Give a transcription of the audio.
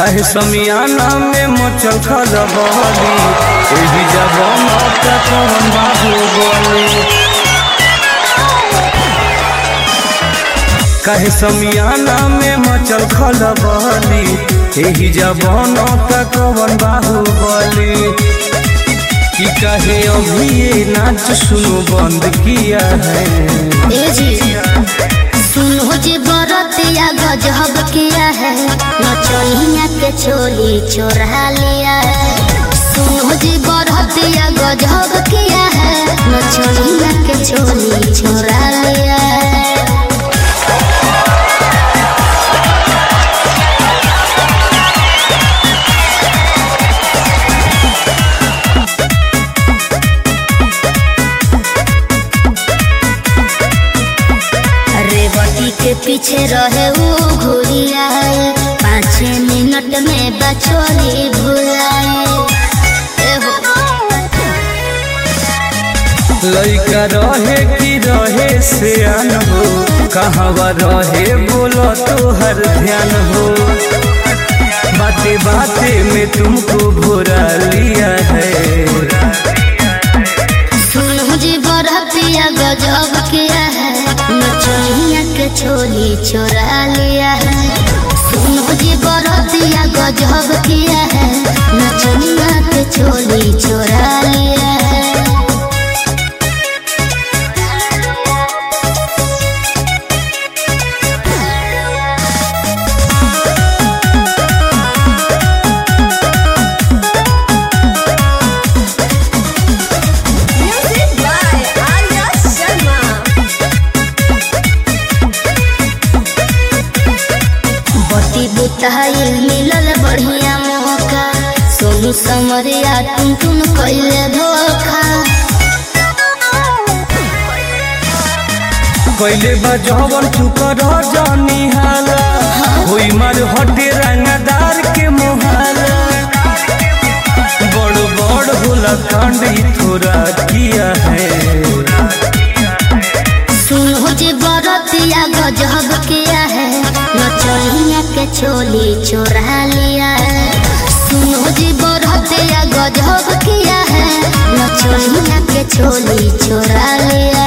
काहे समियाना में मचल खलबली एही जबन का कौन बाहुबली काहे समियाना में मचल खलबली एही जबन का कौन बाहुबली कि कहे अभी ये नाच सुनो बंद किया है ए जी सुनो जी बरतिया गजब किया है नचनिया के चोली चोरा लिया है सुनो जी बरतिया गजब किया है नचनिया के चोली चोरा लिया है रेवती के पीछे रहे वो घुरिया पाँच मिनट में बचोली भुलाए लइका रहे कि रहे सियान हो कहवा रहे बोलो तो हर ध्यान हो बाते बाते में तुमको भुरा लिया है सुनो जी बरतिया गजब किया है नचनिया के चोली चोरा लिया है सुनो जी बरतिया गजब किया है नचनिया के चोली चोरा लिया है Music by Arya Sharma. बती बुताई मिलल बढ़िया मौका सोनू समरिया तुम तुम कैले धोखा कैले बजवन चुकर जानी हाला होई मार हटे रंगदार के मोहाला बड़ बड़ होला कांड ई थोड़ा किया है सुनो जी बरतिया गजब किया है नचनिया के चोली चोरा लिया है सुनो जी बरतिया गजब किया है नचनिया के चोली चोरा लिया